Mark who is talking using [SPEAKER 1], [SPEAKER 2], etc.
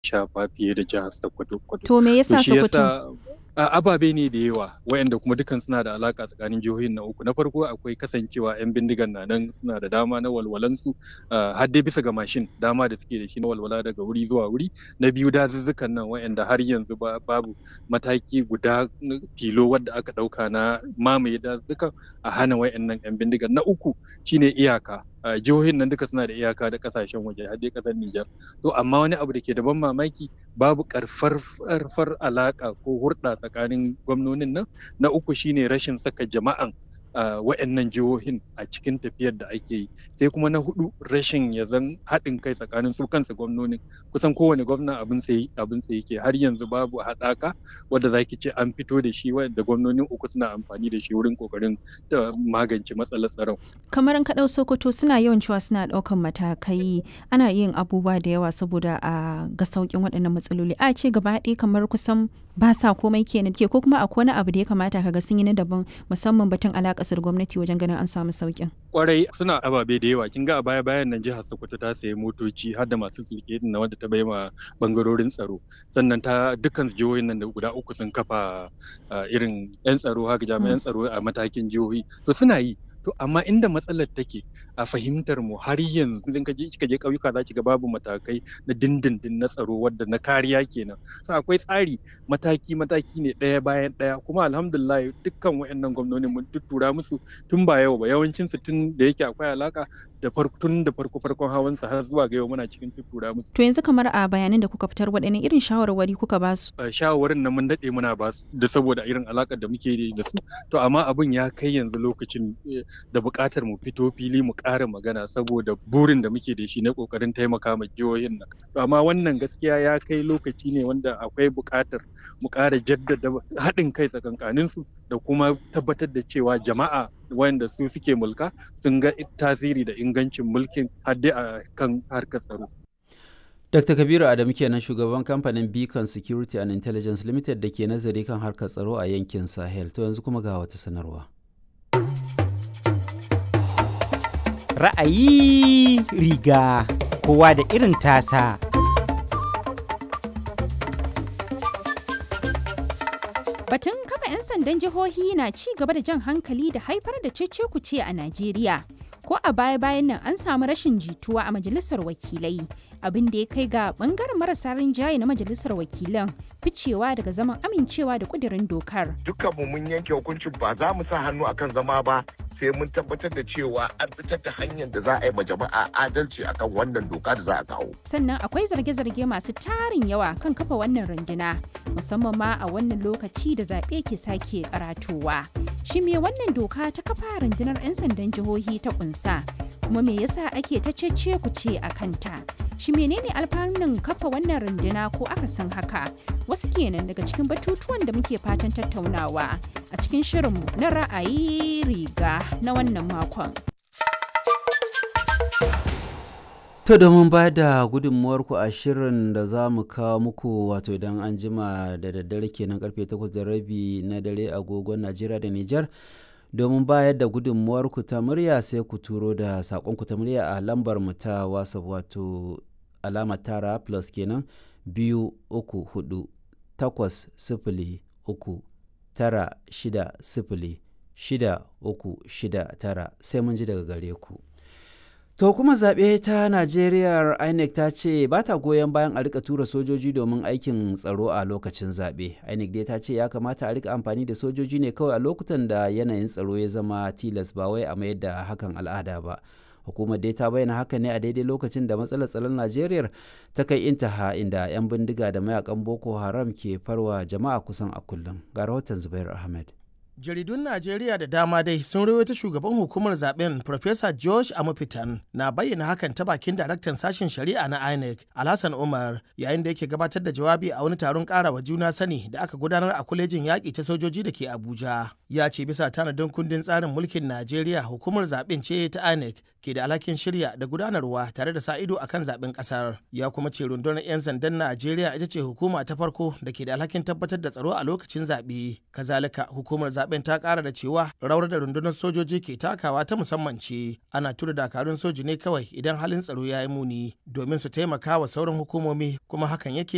[SPEAKER 1] shafa fiye da jihar Sokoto.
[SPEAKER 2] To me yasa
[SPEAKER 1] shi
[SPEAKER 2] Sokoto?
[SPEAKER 1] yasa a ababe ne da yawa wayanda kuma dukan suna da alaka tsakanin jihohin na uku na farko akwai kasancewa yan bindigan na nan suna da dama na walwalansu har dai bisa ga mashin dama da suke da shi na walwala daga wuri zuwa wuri na biyu dazuzzukan nan wayanda har yanzu babu mataki guda tilo wadda aka dauka na mamaye dazuzzukan a hana wayannan yan bindigan na uku shine iyaka jihohin nan duka suna da iyaka da kasashen waje har dai kasar Nijar to amma wani abu da ke da ban mamaki babu karfar alaka ko hurɗa tsakanin gwamnonin nan na uku shine rashin saka jama'an wa'annan jihohin a cikin tafiyar da ake yi sai kuma na hudu rashin ya zan haɗin kai tsakanin su kansa gwamnonin kusan kowane gwamna abin sai abin sai yake har yanzu babu haɗaka wadda zaki ce an fito da shi wanda gwamnonin uku suna amfani da shi wurin kokarin magance matsalar tsaron
[SPEAKER 2] kamar an kaɗau sokoto suna yawan cewa suna ɗaukan matakai ana yin abubuwa da yawa saboda a ga sauƙin waɗannan matsaloli a ce gaba ɗaya kamar kusan ba sa komai kenan ke ko kuma akwai wani abu da ya kamata kaga sun yi na daban musamman batun alaƙasar gwamnati wajen ganin an samu sauƙin.
[SPEAKER 1] Kwarai suna ababe da yawa kin ga a baya bayan nan jihar Sokoto ta sayi motoci har da masu sulke na wanda ta bai ma bangarorin tsaro sannan ta dukkan jihohin nan da guda uku sun kafa irin yan tsaro haka jami'an tsaro a matakin jihohi to suna yi to amma inda matsalar take a fahimtar mu har yanzu idan ka je kika je ƙauyuka za ki ga babu matakai na dindindin na tsaro wadda na kariya kenan so akwai tsari mataki mataki ne ɗaya bayan ɗaya kuma alhamdulillah dukkan wayannan gwamnoni mun tuttura musu tun ba yau ba yawancin su tun da yake akwai alaka da farko tun da farko farkon hawan sa har zuwa ga yau muna cikin tuttura musu
[SPEAKER 2] to yanzu kamar a bayanan da kuka fitar waɗanne irin shawarwari kuka ba su
[SPEAKER 1] shawarwarin nan mun daɗe muna ba su da saboda irin alakar da muke da su to amma abin ya kai yanzu lokacin da buƙatar mu fito fili mu ƙara magana saboda burin da muke da shi na ƙoƙarin taimaka ma jihohin nan amma wannan gaskiya ya kai lokaci ne wanda akwai buƙatar mu ƙara jaddada haɗin kai tsakankanin su da kuma tabbatar da cewa jama'a wanda su suke mulka sun ga tasiri da ingancin mulkin hadde a kan harkar tsaro
[SPEAKER 3] Dr. Kabiru Adamu kenan shugaban kamfanin Beacon Security and Intelligence Limited da ke nazari kan harkar tsaro a yankin Sahel. To yanzu kuma ga wata sanarwa.
[SPEAKER 4] Ra'ayi riga kowa da irin tasa.
[SPEAKER 5] Batun kafa 'yan sandan jihohi na ci gaba da jan hankali da haifar da cece-kuce a Najeriya. Ko a baya-bayan nan an samu rashin jituwa a majalisar wakilai, abin da ya kai ga bangaren marasa rinjaye na majalisar wakilan ficewa daga zaman amincewa da kudirin dokar.
[SPEAKER 6] Dukkanmu mun yanke hukuncin ba za mu sa hannu akan zama ba sai mun tabbatar da cewa an fitar da hanyar da za a yi ma jama'a adalci akan wannan doka da za a kawo.
[SPEAKER 5] Sannan akwai zarge-zarge masu tarin yawa kan kafa wannan runduna, musamman ma a wannan lokaci da zaɓe ke sake karatowa. Shi me wannan doka ta kafa rundunar 'yan sandan jihohi ta kunsa, kuma me yasa ake ta cece ku ce a kanta? Shi menene alfanun kafa wannan runduna ko aka san haka? Wasu kenan daga cikin batutuwan da muke fatan tattaunawa a cikin shirinmu na ra'ayi riga na wannan makon.
[SPEAKER 3] To domin ba da gudunmuwarku a shirin da za mu kawo muku wato idan an jima da daddare kenan karfe 8 da rabi na dare agogon Najeriya da Nijar. domin bayar da gudunmuwarku ta murya sai ku turo da saƙonku ta murya a lambar mu ta whatsapp wato alama tara plus kenan biyu uku hudu takwas sifili uku tara shida sifili shida uku shida tara sai mun ji daga gare ku To kuma zaɓe ta Najeriya INEC ta ce ba ta goyon bayan a rika tura sojoji domin aikin tsaro a lokacin zaɓe. INEC dai ta ce ya kamata a rika amfani da sojoji ne kawai a lokutan da yanayin tsaro ya zama tilas ba wai a mayar da hakan al'ada ba. Hukumar dai ta bayyana haka ne a daidai lokacin da matsalar tsaron Najeriya ta kai intaha inda 'yan bindiga da mayakan Boko Haram ke farwa jama'a kusan a kullum. Ga rahoton Zubair Ahmed.
[SPEAKER 7] jaridun najeriya da dama dai sun rawaito shugaban hukumar zaben Professor george amufitan na bayyana hakan ta bakin daraktan sashen shari'a na inec alhassan umar yayin da yake gabatar da jawabi a wani taron karawa juna sani da aka gudanar a kwalejin yaƙi ta sojoji da ke abuja ya ce bisa tanadin kundin tsarin mulkin najeriya hukumar zaben ce ta inec ke da alhakin shirya da gudanarwa tare da sa ido akan zaben kasar ya kuma ce rundunar 'yan sandan najeriya ita ce hukuma ta farko da ke da alhakin tabbatar da tsaro a lokacin zaɓe kazalika hukumar zaben ta ƙara da cewa rawar da rundunar sojoji ke takawa ta musamman ce ana tura dakarun soji ne kawai idan halin tsaro ya yi muni domin su taimaka wa sauran hukumomi kuma hakan yake